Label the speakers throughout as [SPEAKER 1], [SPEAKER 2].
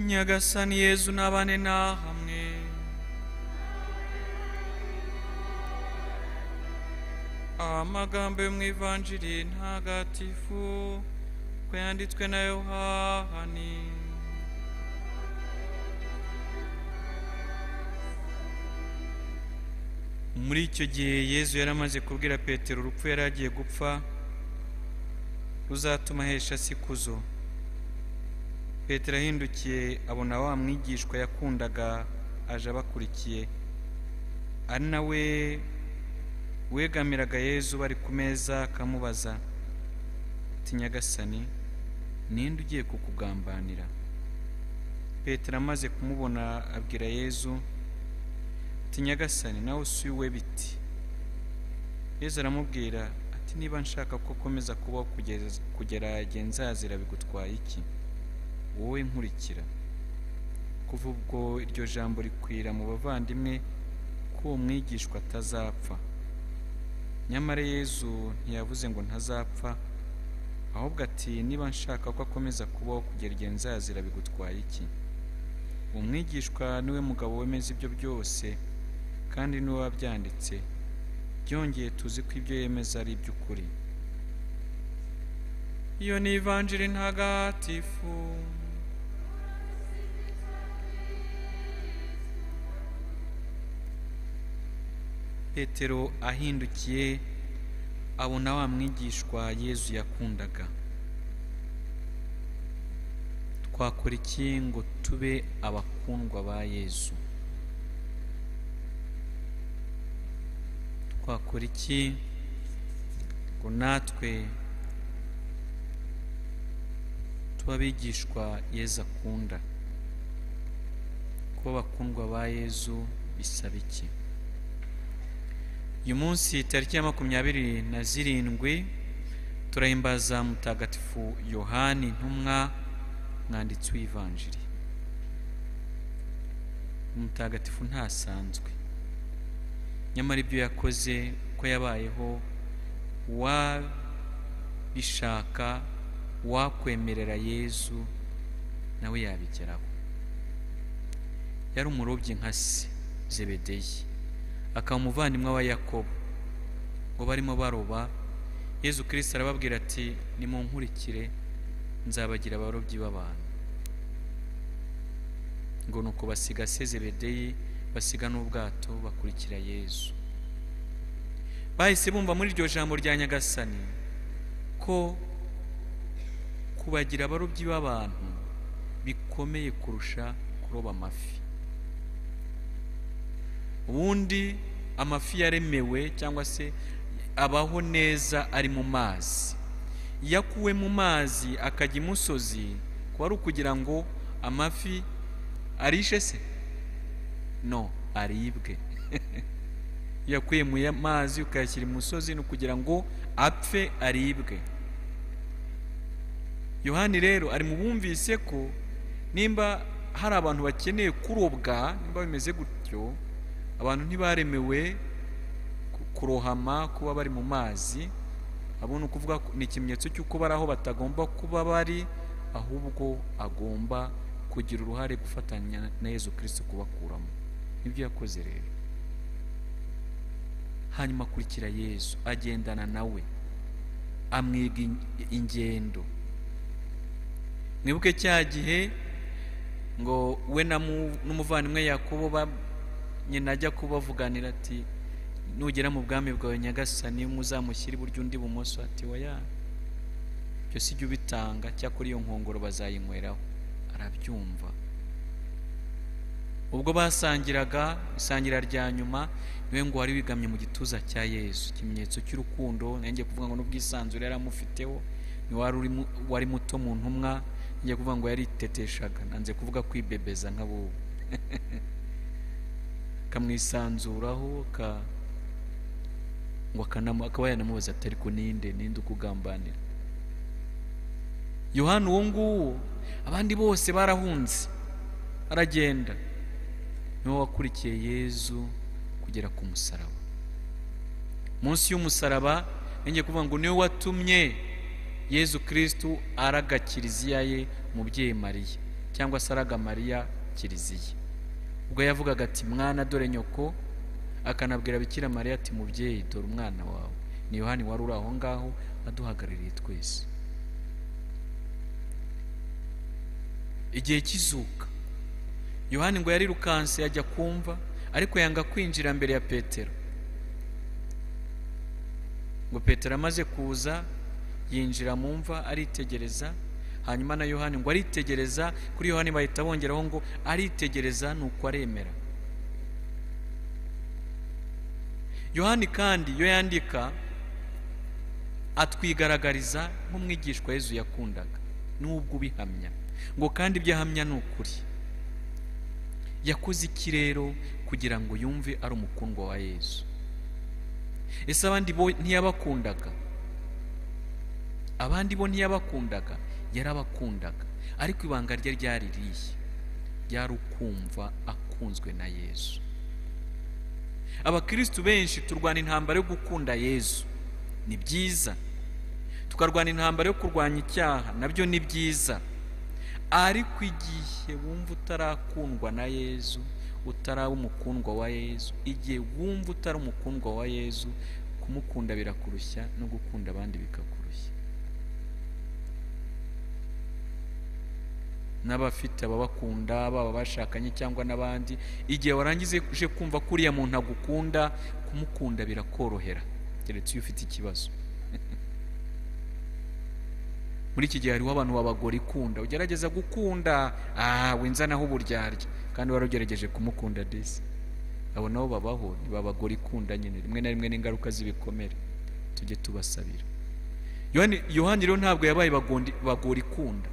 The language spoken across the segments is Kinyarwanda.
[SPEAKER 1] nyagasani yezu n'abane na hamwe amagambo yo mu ivanjiri ntagatifu uko yanditswe na yohani muri icyo gihe yezu yari amaze kubwira petero urupfu yari agiye gupfa ruzatuma ahesha si kuzo petero ahindukiye abona wa mwigishwa yakundaga aje abakurikiye ari nawe wegamiraga yezu bari ku meza akamubaza ati nyagasani ninde ugiye kukugambanira petero amaze kumubona abwira yezu ati nyagasani nawe usuye biti yezu aramubwira ati niba nshaka ko ukomeza kubaho kugeza- kugera igihe nzazira bigutwaye iki wowe nkurikira kuva ubwo iryo jambo rikwira mu bavandimwe ko uwo mwigishwa atazapfa nyamara yezu ntiyavuze ngo ntazapfa ahubwo ati niba nshaka ko akomeza kubaho kugera igihe nzazira bigutwaye iki uwo mwigishwa niwe mugabo wemeza ibyo byose kandi niwe wabyanditse byongeye tuzi ko ibyo yemeza ari iby'ukuri iyo ni ivanjiri ntagatifu petero ahindukiye abona wa mwigishwa yezu yakundaga twakora iki ngo tube abakundwa ba yezu twakora iki ngo natwe tuba abigishwa yezu akunda kuba abakundwa ba yezu bisaba iki uyu munsi tariki ya makumyabiri na zirindwi turahimbaza mutagatifu yohani ntumwa mwanditsi w'ivanjiri umutagatifu ntasanzwe nyamara ibyo yakoze uko yabayeho wabishaka wakwemerera yezu nawe yabigeraho yari umurobyi nka se zebedeyi akaba umuvandimwe wa yakobo ngo barimo baroba yezu kirisita arababwira ati nimunkurikire nzabagira abarobyi b'abantu ngo nuko basiga se zebedeyi basiga n'ubwato bakurikira yezu bahise bumva muri iryo jambo rya nyagasani ko kubagira abarobyi b'abantu bikomeye kurusha kuroba amafi ubundi amafi yaremewe cyangwa se abaho neza ari mu mazi iyo akuwe mu mazi akajya imusozi kuba ari ukugira ngo amafi arishe se no aribwe iyo akuye mu ya- mazi ukayashyira imusozi ni ukugira ngo apfe aribwe yohani rero ari mu bumvise ko nimba hari abantu bakeneye kurobwa nimba bimeze gutyo abantu ntibaremewe ku- kurohama kuba bari mu mazi abo ni ukuvuga ko- ni ikimenyetso cy'uko bari aho batagomba kuba bari ahubwo agomba kugira uruhare gufatanya na yezu kirisito kubakuramo nibyo yakoze rero hanyuma akurikira yezu agendana nawe amwiga in- ingendo mwibuke cya gihe ngo we na mu- n'umuvandimwe yakobo ba- nyina ajya kubavuganira ati nugera mu bwami bwawe nyagasani muzamushyire iburyo undi ibumoso ati oya ibyo si jya ubitanga cyakora iyo nkongoro bazayinyweraho arabyumva ubwo basangiraga isangira rya nyuma niwe ngo wari wigamye mu gituza cya yezu ikimenyetso cy'urukundo nanjye kuvuga ngo n'ubwisanzure yari amufiteho ni wari uri mu- wari muto mu ntumwa nanjye kuvuga ngo yariteteshaga nanze kuvuga kwibebeza nk'abubu akamwisanzuraho ka- ngo akanamu- akaba yanamubaza ati ariko ninde ninde ukugambanira yohani uwo nguwo abandi bose barahunze aragenda niwe wakurikiye yezu kugera ku musaraba munsi y'umusaraba yongeye kuvuga ngo niwe watumye yezu kirisitu araga kiliziya ye umubyeyi mariya cyangwa se aragamariya kiliziya ubwo yavugaga ati mwana dore nyoko akanabwira bikira mariya ati mubyeyi dore umwana wawe ni yohani wari uri aho ngaho aduhagarariye twese igihe cy'izuka yohani ngo yarirukanse yajya kumva ariko yanga kwinjira mbere ya petero ngo petero amaze kuza yinjira mu mva aritegereza hanyuma na yohani ngo aritegereza kuri yohani bahita bongeraho ngo aritegereza nuko aremera yohani kandi iyo yandika atwigaragariza nk'umwigishwa Yezu yakundaga n'ubwo ubihamya ngo kandi ibyo ahamya ni ukuri yakoze iki rero kugira ngo yumve ari umukundwa wa Yezu ese abandi bo ntiyabakundaga abandi bo ntiyabakundaga yarabakundaga ariko ibanga rye ryari rihe ryari ukumva akunzwe na Yezu abakirisitu benshi turwana intambara yo gukunda Yezu ni byiza tukarwana intambara yo kurwanya icyaha nabyo ni byiza ariko igihe wumva utarakundwa na yezu utaraba umukundwa wa yezu igihe wumva utari umukundwa wa yezu kumukunda birakurushya no gukunda abandi bikakurushya n'abafite ababakunda baba bashakanye cyangwa n'abandi igihe warangiza uje kumva ko uriya muntu agukunda kumukunda birakorohera keretse iyo ufite ikibazo muri iki gihe hariho abantu babagora ikunda ugerageza gukunda aha winzanaho uburyarya kandi wari ugerageje kumukunda disi abo nabo babaho ntibabagora ikunda nyine rimwe na rimwe n'ingaruka z'ibikomere tujye tubasabira yohani rero ntabwo yabaye bagora ikunda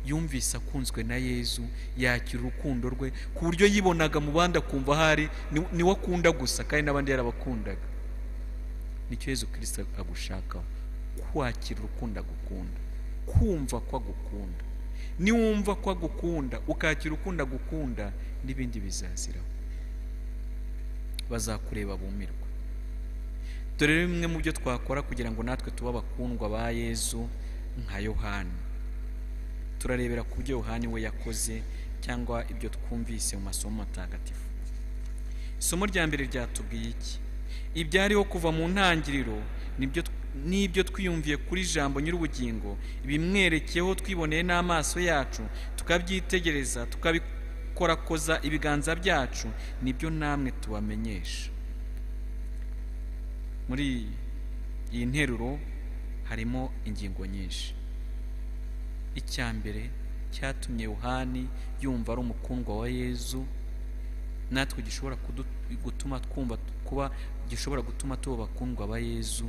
[SPEAKER 1] yumvise akunzwe na yezu yakira urukundo rwe ku buryo yibonaga mu bandi akumva ahari niwe akunda gusa kandi n'abandi yarabakundaga nicyo yezu kirisita agushakaho kwakira urukundo agukunda kumva ko agukunda niwumva ko agukunda ukakira ukunda gukunda n'ibindi bizaziraho bazakureba bumirwa dore bimwe mu byo twakora kugira ngo natwe tube abakundwa ba yezu nka yohani turarebera ku byo yohani we yakoze cyangwa ibyo twumvise mu masomo matagatifu isomo rya mbere ryatubwiye iki ibyariho kuva mu ntangiriro nibyo n'ibyo twiyumviye kuri jambo nyir'ubugingo bimwerekeyeho twiboneye n'amaso yacu tukabyitegereza tukabikorakoza ibiganza byacu nibyo namwe tubamenyesha muri iyi nteruro harimo ingingo nyinshi icya mbere cyatumye yohani yumva ari umukundwa wa yezu natwe gishobora gutuma twumva kuba gishobora gutuma tuba abakundwa ba yezu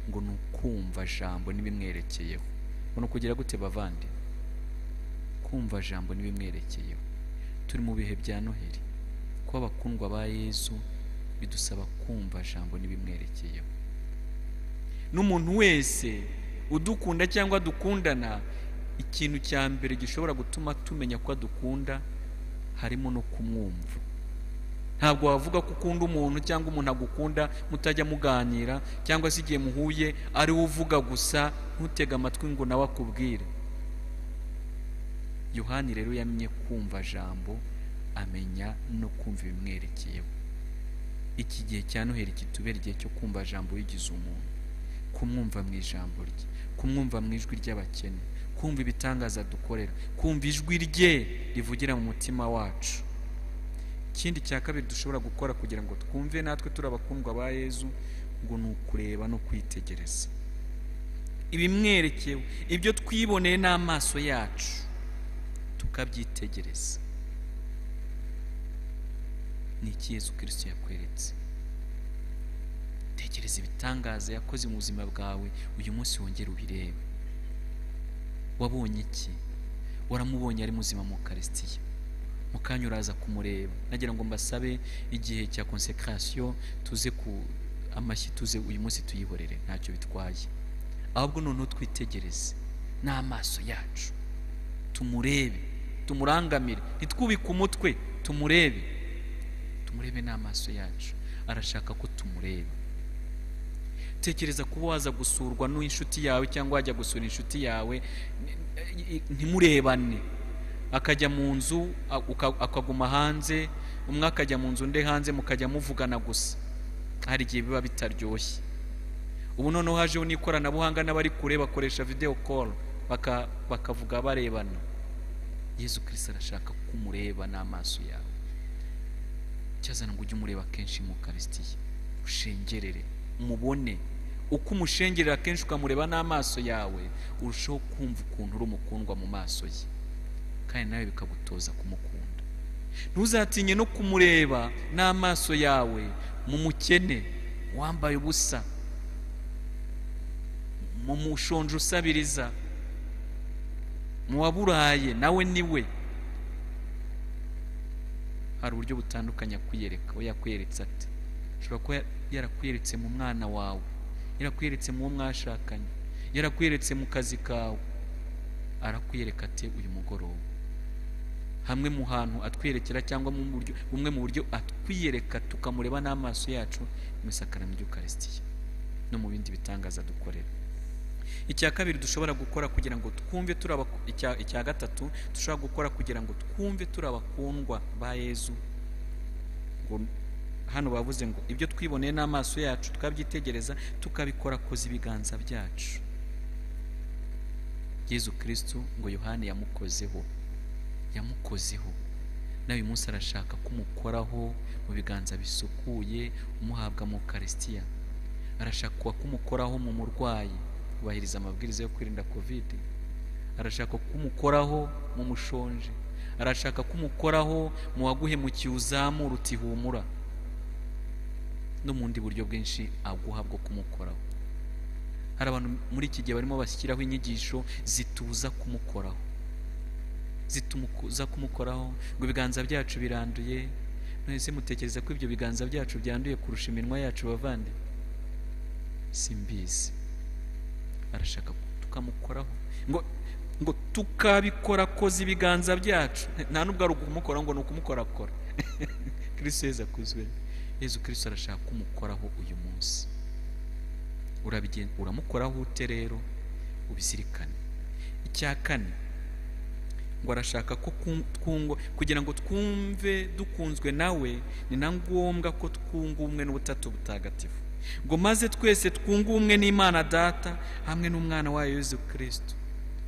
[SPEAKER 1] ngo ni ukumva jambo n'ibimwerekeyeho ngo ni ukugira gute bavande kumva jambo n'ibimwerekeyeho turi mu bihe bya noheli kuba abakundwa ba yezu bidusaba kumva jambo n'ibimwerekeyeho n'umuntu wese udukunda cyangwa dukundana ikintu cya mbere gishobora gutuma tumenya ko adukunda harimo no kumwumva ntabwo wavuga ko ukunda umuntu cyangwa umuntu agukunda mutajya muganira cyangwa se igihe muhuye ari we uvuga gusa ntutege amatwi ngo nawe akubwire yohani rero yamenye kumva jambo amenya no kumva ibimwerekeyeho iki gihe cya noheli kitubera igihe cyo kumva jambo yigize umuntu kumwumva mu ijambo rye kumwumva mu ijwi ry'abakene kumva ibitangaza dukorera kumva ijwi rye rivugira mu mutima wacu ikindi cya kabiri dushobora gukora kugira ngo twumve natwe turi abakundwa ba yezu ngo ni ukureba no kwitegereza ibimwerekewe ibyo twiboneye n'amaso yacu tukabyitegereza ni iki Yezu kirisito yakweretse tekereza ibitangaza yakoze mu buzima bwawe uyu munsi wongere ubirebe wabonye iki waramubonye ari muzima mu karisitiya mu kanya uraza kumureba nagira ngo mbasabe igihe cya konsekarasiyo tuze ku amashyi tuze uyu munsi tuyihorere ntacyo bitwaye ahubwo noneho twitegereze n'amaso yacu tumurebe tumurangamire ntitwubike umutwe tumurebe tumurebe n'amaso yacu arashaka ko tumureba tekereza kuba waza gusurwa n'inshuti yawe cyangwa wajya gusura inshuti yawe ntimurebane akajya mu nzu a- uka- akaguma hanze umwe akajya mu nzu undi hanze mukajya muvugana gusa hari igihe biba bitaryoshye ubu noneho hajeho n'ikoranabuhanga n'abari kure bakoresha video call baka- bakavuga barebana yesu kirisito arashaka ko umureba n'amaso yawe cyazana ngo ujye umureba kenshi mu karisitiya ushengerere umubone uko umushengerera kenshi ukamureba n'amaso yawe urushaho kumva ukuntu uri umukundwa mu maso ye kandi nawe bikagutoza kumukunda ntuzatinye no kumureba n'amaso yawe mu mukene wambaye ubusa mu mushonje usabiriza mu waburaye nawe niwe hari uburyo butandukanye akwiyereka we yakwiyeretse ate ashobora kuba yarakwiyeretse mu mwana wawe yarakwiyeretse mu wo mwashakanye yarakwiyeretse mu kazi kawe arakwiyereka ate uyu mugoroba hamwe mu hantu atwiyerekera cyangwa mu buryo bumwe mu buryo atwiyereka tukamureba n'amaso yacu mu isakaramentu ry'ukarisitiya no mu bindi bitangaza dukorera icya kabiri dushobora gukora kugira ngo twumve turi abaku- icya- icya gatatu dushobora gukora kugira ngo twumve turi abakundwa ba yezu ngo hano bavuze ngo ibyo twiboneye n'amaso yacu tukabyitegereza tukabikora koza ibiganza byacu yezu kirisitu ngo yohani yamukozeho yamukozeho n'uyu munsi arashaka kumukoraho mu biganza bisukuye umuhabwa mu karisitiya arashaka kumukoraho mu murwayi kubahiriza amabwiriza yo kwirinda kovide arashaka kumukoraho mu mushonje arashaka kumukoraho mu waguhemukiye uzamura uti humura no mu bundi buryo bwinshi aguha bwo kumukoraho hari abantu muri iki gihe barimo bashyiraho inyigisho zituza kumukoraho zituza kumukoraho ngo ibiganza byacu biranduye none se mutekereza ko ibyo biganza byacu byanduye kurusha iminwa yacu bavande simbizi arashaka tukamukoraho ngo ngo tukabikora koza ibiganza byacu nta nubwo ari ukumukoraho ngo ni ukumukorakora kirisito yezu akuzwe yezu kirisito arashaka kumukoraho uyu munsi Urabigen- uramukoraho ute rero ubizirikane icya kane ngo arashaka ko ku- twungwa kugira ngo twumve dukunzwe nawe ni na ngombwa ko twunga ubumwe n'ubutatu butagatifu ngo maze twese twunge ubumwe n'imana data hamwe n'umwana wayo yezu kirisito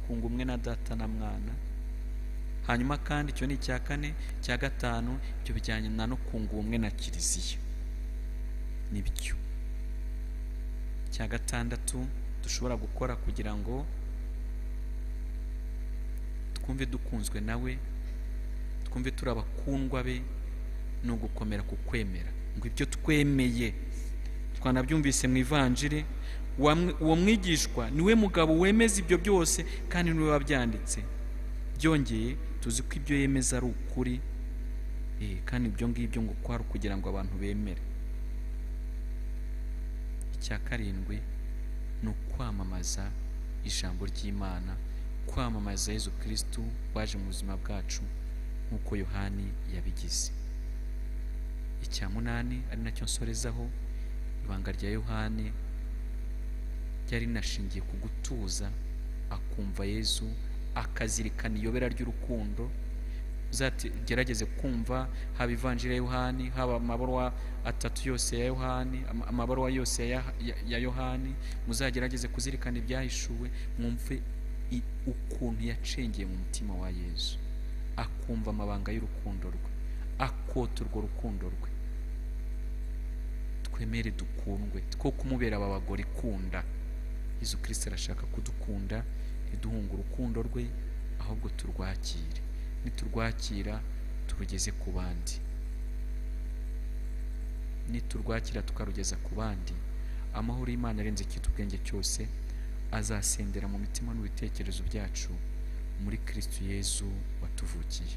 [SPEAKER 1] twunga ubumwe na data na mwana hanyuma kandi icyo ni icya kane icya gatanu ibyo bijyanye na no kunga ubumwe na kiliziya nibyo icya gatandatu dushobora gukora kugira ngo twumve dukunzwe nawe twumve turi abakundwa be ni ugukomera ku kwemera ngo ibyo twemeye twanabyumvise mu ivanjiri wamwe- uwo mwigishwa niwe mugabo wemeza ibyo byose kandi niwe wabyanditse byongeye tuzi ko ibyo yemeza ari ukuri eh, kandi ibyo ngibyo ngo kwari ukugira ngo abantu bemere icya karindwi ni ukwamamaza ijambo ry'imana kwamamaza yezu kirisitu waje mu buzima bwacu nk'uko yohani yabigize icya munani ari nacyo nsorezaho ibanga rya yohani ryari rinashingiye ku gutuza akumva yezu akazirikana iyobera ry'urukundo uzagerageze kumva haba ivanjiri ya yohani haba amabaruwa atatu yose ya yohani ama- amabaruwa yose ya, ya, ya yohani muzagerageze kuzirikana ibyahishuwe mwumve i- ukuntu yacengeye mu mutima wa yezu akumva amabanga y'urukundo rwe akota urwo rukundo rwe twemere dukundwe two kumubera aba bagore ikunda yezu kirisito arashaka kudukunda ntiduhunge urukundo rwe ahubwo turwakire niturwakira turugeze ku bandi niturwakira tukarugeza ku bandi amahoro y'imana arenze icyitwa ubwenge cyose azasendera mu mitima n'ibitekerezo byacu muri kirisitu yezu watuvukiye